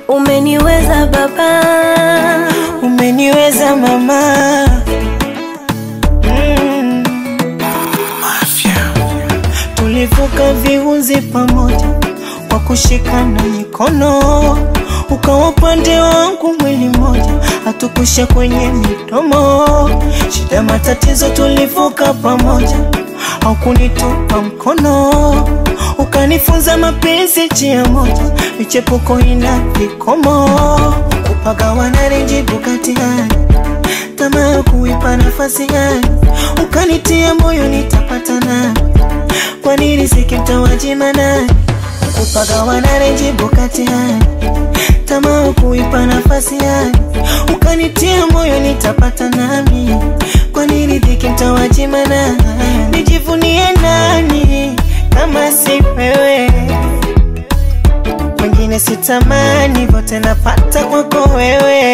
Umeniweza baba, umeniweza mama mm. Tulivuka viunzi pamoja kwa kushikana mikono, ukawa upande wangu mwili mmoja, hatukusha kwenye midomo. Shida matatizo tulivuka pamoja, haukunitupa mkono, ukanifunza mapenzi njia moja, michepuko ina vikomo, kupagawana renjibu kati hali tamaa ya kuipa nafasi gani, ukanitia moyo nitapata nani? Kwa nini sikimtawajima nani? Kupagawana renjibu kati hali tamaa ya kuipa nafasi gani, ukanitia moyo nitapata nami? Kwa nini dhiki mtawajima nani? Nijivunie nani kama si wewe? Wengine sitamani, vote napata kwako wewe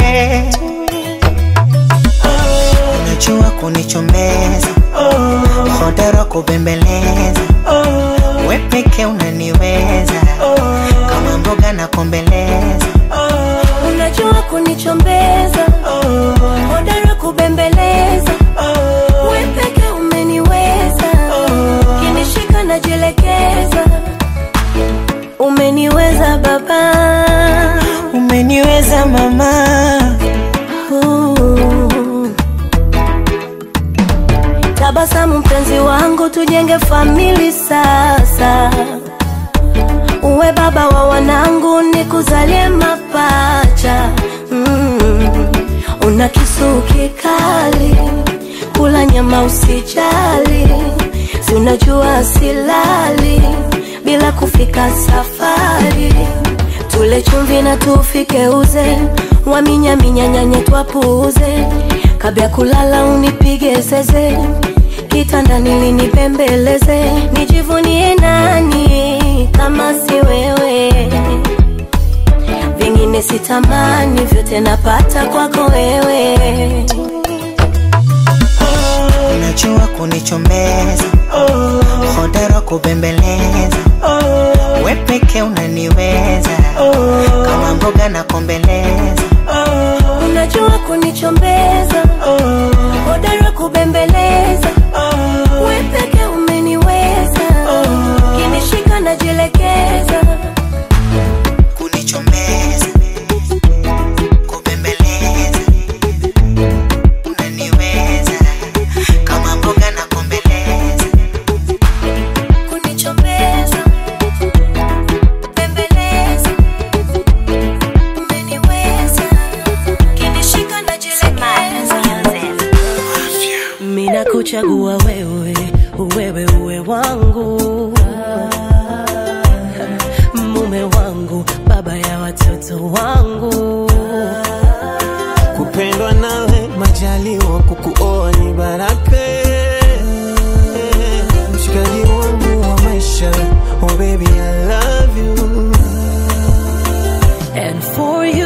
unajua kunichomeza hodara kubembeleza we peke unaniweza kama mboga na kombeleza unajua kunichombeza, hodara kubembeleza, we peke umeniweza, kinishika najielekeza. Umeniweza baba, umeniweza mama Uh. Tabasamu mpenzi wangu, tujenge famili sasa. Uwe baba wa wanangu, nikuzalie mapacha. Mm. Una kisu kikali, kula nyama usijali, si unajua silali bila kufika safari tule chumvi na tufike uze waminyaminya nyanye twapuuze kabla ya kulala unipige zeze kitandani linipembeleze nijivunie nani kama si wewe vingine sitamani vyote napata kwako wewe unajua kunichomeza hodara kubembeleza we peke unaniweza kama mboga na kombeleza unajua kunichombeza hodara kubembeleza we peke umeniweza kinishika najielekeza kunichomeza kubembeleza unaniweza kama mboga na kombeleza kunichombeza bembeleza umeniweza kinishika najielekeza mina kuchagua wewe wewe uwe wangu mume wangu baba ya watoto wangu kupendwa nawe majaliwa kukuoa ni baraka mshikaji wangu wa maisha oh baby I love you And for you